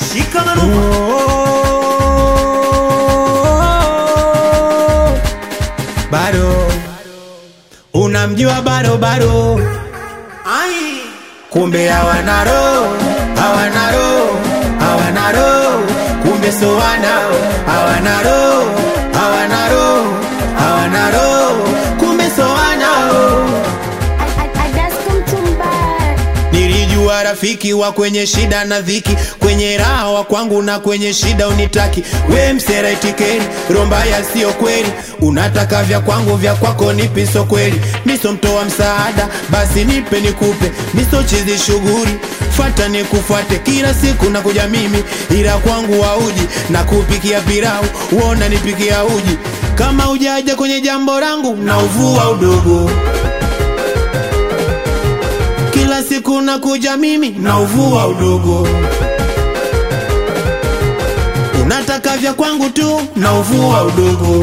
shika manuva bado unamjua bado bado ai kumbe hawana roho hawana roho hawana roho kumbe so wanao hawana roho hawana roho hawana roho kumbe so wanao Nilijua rafiki wa kwenye shida na dhiki, kwenye raha wa kwangu na kwenye shida unitaki. We msera itikeri, romba ya sio kweli, unataka vya kwangu vya kwako nipiso kweli. Miso mtoa msaada, basi nipe nikupe, miso chizi shughuli fata nikufuate kila siku na kuja mimi, ila kwangu wauji na kupikia pilau, uona nipikia uji. Kama ujaja kwenye jambo langu na uvua udogo kila siku nakuja mimi na uvua udogo, unataka vya kwangu tu na uvua udogo,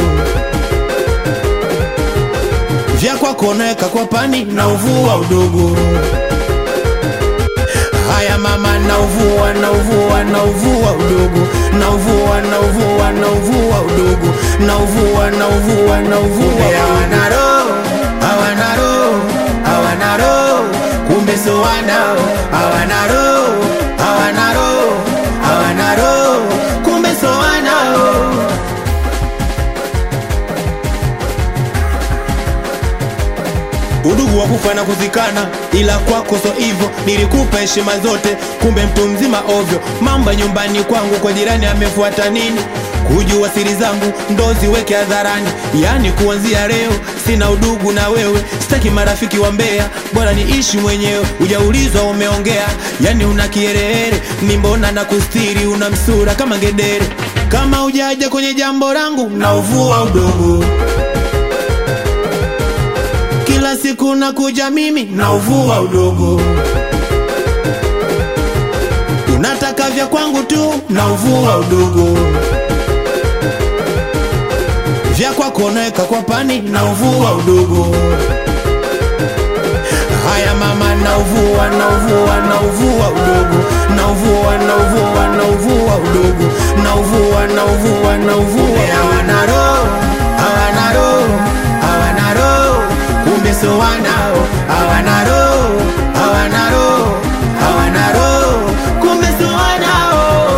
vya kwako naweka kwa pani na uvua udogo. Haya mama, na uvua na uvua na uvua udogo, na uvua na uvua na uvua udogo, na uvua na uvua na uvua. Hawana roho, hawana roho, hawana roho, kumbe so wanao, hawana roho, hawana roho, hawana roho, kumbe so wanao. udugu wa kufa na kuzikana, ila kwako so hivyo. Nilikupa heshima zote, kumbe mtu mzima ovyo. Mamba nyumbani kwangu, kwa jirani amefuata nini? Kujua siri zangu ndo ziweke hadharani, yani kuanzia leo sina udugu na wewe, sitaki marafiki wa mbea, bora niishi mwenyewe. Ujaulizwa umeongea, yani una kiherehere, ni mbona na kustiri, una msura kama ngedere. Kama ujaja kwenye jambo langu na uvua udogo kila siku nakuja mimi na uvua udogo, unataka vya kwangu tu na uvua udogo, vya kwako naweka kwa pani na uvua udogo. Haya mama, na uvua na uvua na uvua udogo, na uvua na uvua na uvua udogo, na uvua na uvua na uvua. Hawana roho, hawana roho, hawana roho kumbe so wanao hawana roho hawana roho hawana roho kumbe so wanao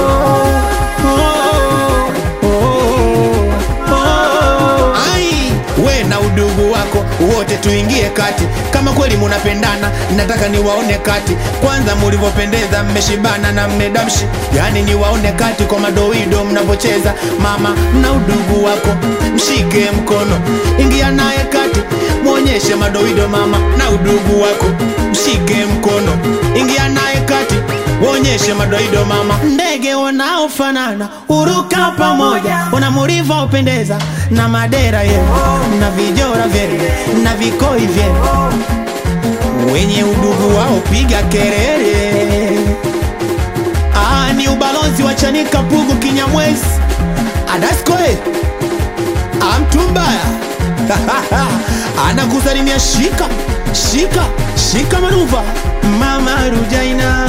oh, oh, oh. Ai, we na udugu wako wote tuingie kati kama kweli munapendana nataka niwaone kati kwanza mulivyopendeza mmeshibana na mmedamshi yani niwaone kati kwa madoido mnavyocheza mama na udugu wako mshike mkono ingia naye kati mwonyeshe madoido mama na udugu wako mshike mkono ingia naye kati Wonyeshe madoido mama, ndege wanaofanana uruka pamoja, wana mlivyopendeza na madera yenu na vijora vyenu na vikoi vyenu, wenye udugu wao piga kelele. Ah, ni ubalozi wa Chanika Pugu Kinyamwezi Adaskoe amtumbaya anakusalimia shika shika shika manuva mama Rujaina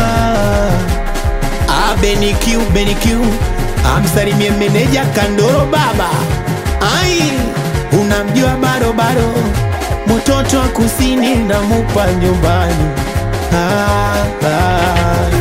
abenikiu benikiu amsalimie meneja Kandoro baba ai unamjua barobaro mtoto wa kusini namupa nyumbani ah, ah.